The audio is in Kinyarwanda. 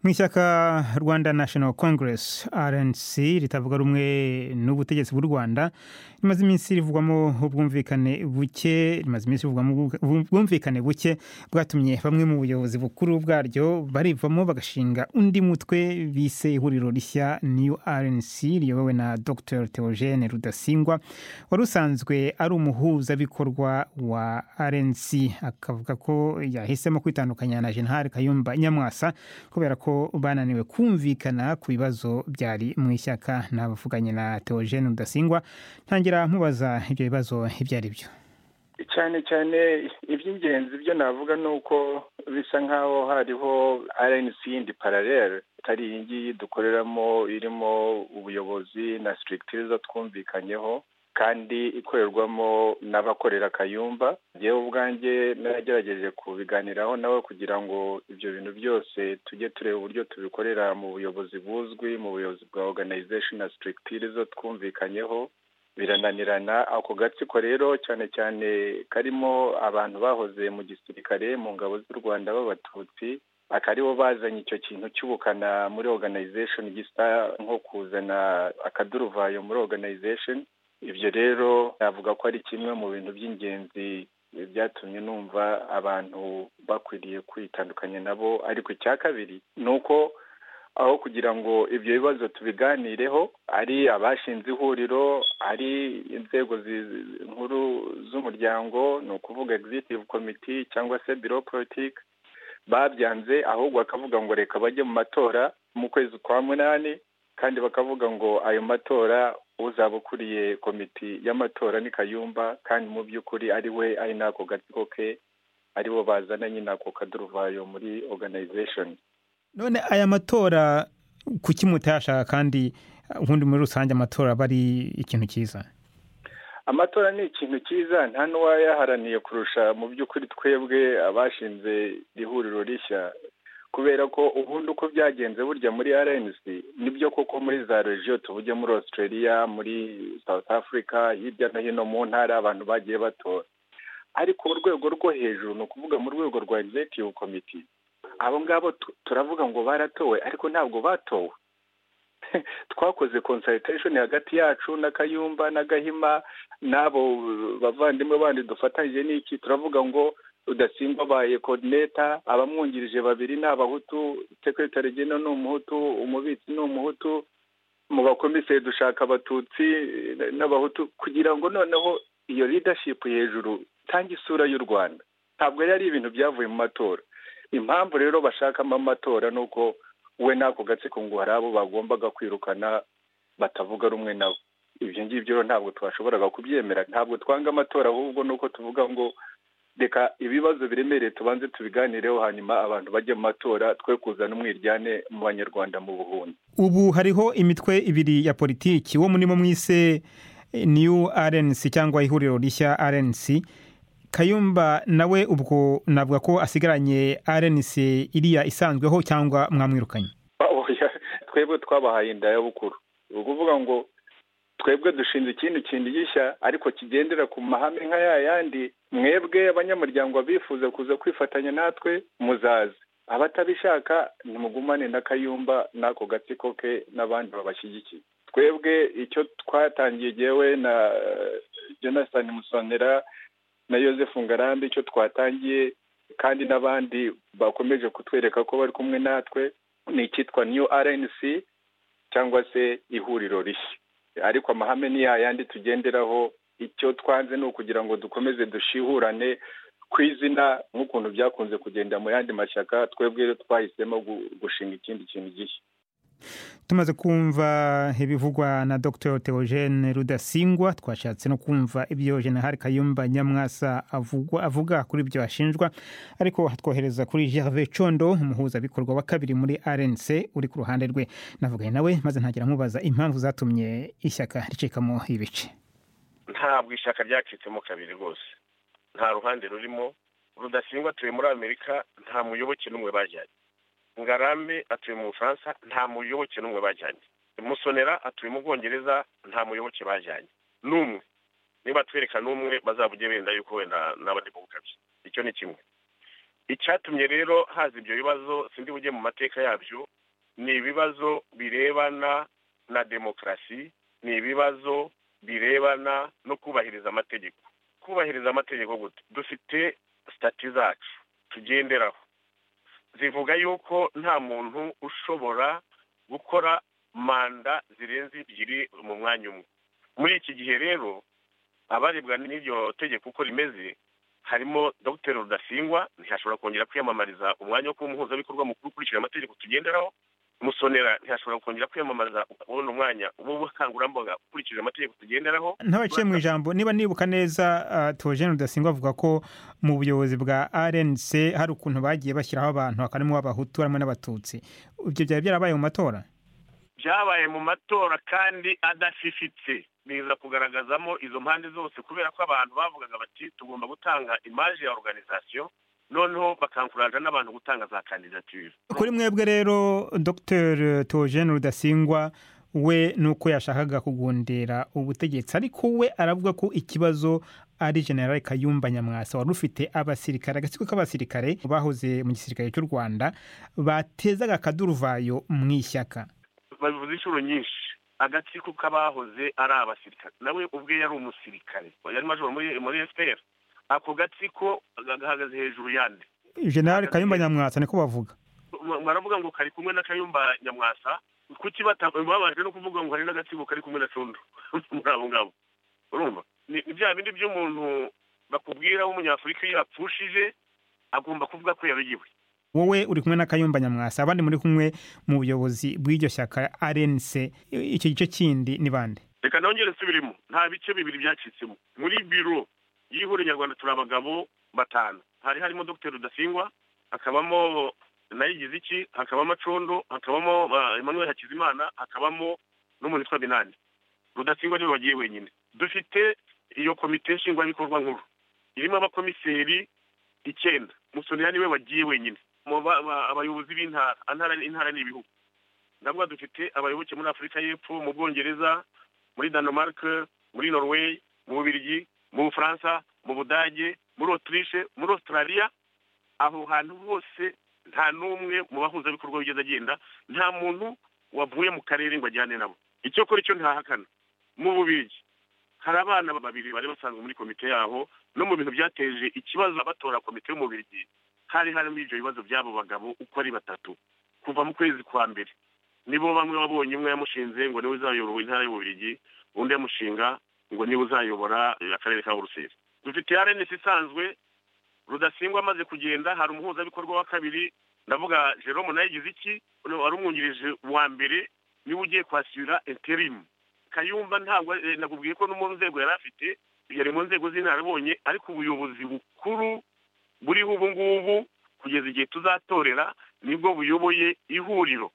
mu ishyaka rwanda national congress rnc ritavuga rumwe n'ubutegetsi bw'u rwanda rimaze iminsi rivugwamo ubwumvikane buke rimaze iminsi rivugwamo ubwumvikane buke bwatumye bamwe mu buyobozi bukuru bwaryo barivamo bagashinga undi mutwe bise ihuriro rishya new rnc riyobowe na dr theogene rudasingwa wari usanzwe ari umuhuzabikorwa wa rnc akavuga ko yahisemo kwitandukanya na jenali kayumba nyamwasa kubera ko bananiwe kumvikana ku bibazo byari mu ishyaka nabavuganye na Theogene Rudasingwa ntangira mubaza ibyo bibazo ibyo ari byo cyane cyane iby'ingenzi byo navuga ni uko bisa nk'aho hariho RNC yindi paralele itari iyi ngiyi dukoreramo irimo ubuyobozi na sitirigitiriza twumvikanyeho kandi ikorerwamo n'abakorera kayumba yewe ubwanjye nagerageje kubiganiraho nawe kugira ngo ibyo bintu byose tujye tureba uburyo tubikorera mu buyobozi buzwi mu buyobozi bwa organization na sitirigitire zo twumvikanyeho birananirana ako gatsiko rero cyane cyane karimo abantu bahoze mu gisirikare mu ngabo z'u rwanda b'abatutsi akaribo bazanye icyo kintu cy'ubukana muri organization gisa nko kuzana akaduruvayo muri organization ibyo rero navuga ko ari kimwe mu bintu by'ingenzi byatumye numva abantu bakwiriye kwitandukanya nabo ariko icya kabiri ni uko aho kugira ngo ibyo bibazo tubiganireho ari abashinze ihuriro ari inzego nkuru z'umuryango ni ukuvuga egizitivu komiti cyangwa se biro politiki babyanze ahubwo bakavuga ngo reka bajye mu matora mu kwezi kwa munani kandi bakavuga ngo ayo matora uzaba ukuriye komiti y'amatora ni kayumba kandi mu by'ukuri ari we ari n'ako gatsiko ke aribo bazana nyine ako kaduruvayo muri organization none aya matora kuki mutayashaka kandi ubundi muri rusange amatora aba ari ikintu cyiza amatora ni ikintu cyiza nta n'uwayaharaniye kurusha mu by'ukuri twebwe abashinze ihuriro rishya kubera ko ubundi uko byagenze burya muri rnc nibyo koko muri za regiyo tuvuge muri australia muri south africa hirya no hino mu ntara abantu bagiye batora ariko urwego rwo hejuru ni ukuvuga mu rwego rwa executive committee abo ngabo turavuga ngo baratowe ariko ntabwo batowe twakoze consultation hagati yacu na kayumba na gahima n'abo bavandimwe bandi dufatanyije n'iki turavuga ngo rudasimba abaye kodineta abamwungirije babiri ni abahutu sekretari gena ni umuhutu umubitsi ni umuhutu mu bakomiseri dushaka abatutsi n'abahutu kugira ngo noneho iyo ridashipu hejuru itange isura y'u rwanda ntabwo yari ari ibintu byavuye mu matora impamvu rero bashakamo amatora ni uko we n'ako gatsiko ngo hari abo bagombaga kwirukana batavuga rumwe nabo ibyo ngibyo rero ntabwo twashoboraga kubyemera ntabwo twanga amatora ahubwo ni uko tuvuga ngo reka ibibazo biremereye tubanze tubiganireho hanyuma abantu bajye mu matora twe kuzana umwiryane mu banyarwanda mu buhunda ubu hariho imitwe ibiri ya politiki wo murimo mwise new rnc cyangwa ihuriro rishya rnc kayumba nawe ubwo navuga ko asigaranye rnc iriya isanzweho cyangwa mwamwirukanye twebwe twabahaye indayabukuru ni ukuvuga ngo twebwe dushinze ikindi kintu gishya ariko kigendera ku mahame nka ya yandi mwebwe abanyamuryango bifuza kuza kwifatanya natwe muzaze abatabishaka nimugumane na kayumba n'ako gatsiko ke n'abandi babashyigikiye twebwe icyo twatangiye yewe na jonathan musonera na joseph ngarambe icyo twatangiye kandi n'abandi bakomeje kutwereka ko bari kumwe natwe ni icyitwa new rnc cyangwa se ihuriro rishya ariko amahame ni yayandi tugenderaho icyo twanze ni ukugira ngo dukomeze dushihurane ku izina nk'ukuntu byakunze kugenda mu yandi mashyaka twebwe twahisemo gushinga ikindi kintu gishya tumaze kumva ibivugwa na dr theogene rudasingwa twashatse no kumva ibyo general kayumba nyamwasa avugwa avuga kuri ibyo ashinjwa ariko hatwohereza kuri gerve condo umuhuzabikorwa wa kabiri muri rnc uri ku ruhande rwe navuganye nawe maze ntagira amubaza impamvu zatumye ishyaka ricikamo ibice ntabwo ishyaka ryacitsemo kabiri rwose nta ruhande rurimo rudasingwa atuye muri amerika nta muyoboke n'umwe bajyanye ngarambe atuye mu bufaransa nta muyoboke n'umwe bajyanye musonera atuye mu bwongereza nta muyoboke bajyanye n'umwe niba twereka n'umwe bazavuge benda yuko wenda n'abari mu bukabye icyo ni kimwe icyatumye rero haza ibyo bibazo sindi bujye mu mateka yabyo ni ibibazo birebana na demokarasi ni ibibazo birebana no kubahiriza amategeko kubahiriza amategeko gute dufite sitati zacu tugenderaho zivuga yuko nta muntu ushobora gukora manda zirenze ebyiri mu mwanya umwe muri iki gihe rero abaribwa n'iryo tegeko uko rimeze harimo dr rudasingwa ntihashobora kongera kwiyamamariza umwanya wo kuba umuhuzabikorwa mukuru ukurikije amategeko tugenderaho musonera ntihashobora kongera kwiyamamaza kubona umwanya w'ubukangurambaga ukurikije amategeko tugenderaho ntabaciye mu ijambo niba nibuka neza tojene rudasingwa avuga ko mu buyobozi bwa rnc hari ukuntu bagiye bashyiraho abantu harimo abahutu harimo n'abatutsi ibyo byari byarabaye mu matora byabaye mu matora kandi adafifitse biza kugaragazamo izo mpande zose kubera ko abantu bavugaga bati tugomba gutanga imaje ya organizasiyo noneho bakankuranja n'abantu gutanga za kandidatire kuri mwebwe rero dr tojene rudasingwa we nuko yashakaga kugundira ubutegetsi ariko we aravuga ko ikibazo ari generale kayumba nyamwasa wari ufite abasirikare agatsiko k'abasirikare bahoze mu gisirikare cy'u rwanda batezaga akaduruvayo mu ishyaka babivuze inshuro nyinshi agatsiko k'abahoze ari abasirikare nawe ubwe yari umusirikare yari majoro muri efuperi ako gatsiko gahagaze hejuru yandi generale kayumba nyamwasa niko bavuga baravuga ngo kari kumwe na kayumba nyamwasa kuki babanje no kuvuga ngo hari n'agatsiko kari kumwe na cundu muri abo ngabo urumva ni bya bindi by'umuntu bakubwira w'umunyafurika iyo yapfushije agomba kuvuga ko yabigiwe wowe uri kumwe na kayumba nyamwasa abandi muri kumwe mu buyobozi bw'iryo shyaka rnc icyo gice kindi ni bande reka nongere subirimo nta bice bibiri byacitsemo muri biro y'ihuriro nyarwanda turi abagabo batanu hari harimo dr rudasingwa hakabamo nayigize iki hakabamo acondo hakabamo emmanuel hakizimana hakabamo n'umuntu witwa binani rudasingwa niwe wagiye wenyine dufite iyo komite nshingwabikorwa nkuru irimo abakomiseri icyenda musonera niwe wagiye wenyine abayobozi b'intara intara ni ibihugu ndavuga dufite abayoboke muri afurika y'epfo mu bwongereza muri denmark muri norway mu bubirigi mu bufaransa mu budage muri otirishe muri australia aho hantu hose nta n'umwe mu bahuzabikorwa wigeze agenda nta muntu wavuye mu karere ngo ajyane nabo icyo kora cyo ntahakana mu bubirigi hari abana babiri bari basanzwe muri komite yaho no mu bintu byateje ikibazo abatora komite y'umubirigi hari harimo ibyo bibazo by'abo bagabo uko ari batatu kuva mu kwezi kwa mbere nibo bamwe babonye umwe yamushinze ngo niwe uzayobora intara y'ububirigi undi yamushinga ngo niwe uzayobora akarere ka buruseli dufite rnc isanzwe rudasingwa amaze kugenda hari umuhuzabikorwa wa kabiri ndavuga jerome nawe yagize iki wari umwungirije wa mbere niwe ugiye kwashyura interimu kayumba ntabwo nakubwiye ko no mu nzego yari afite yari mu nzego z'intara abonye ariko ubuyobozi bukuru buriho ubu ngubu kugeza igihe tuzatorera nibwo buyoboye ihuriro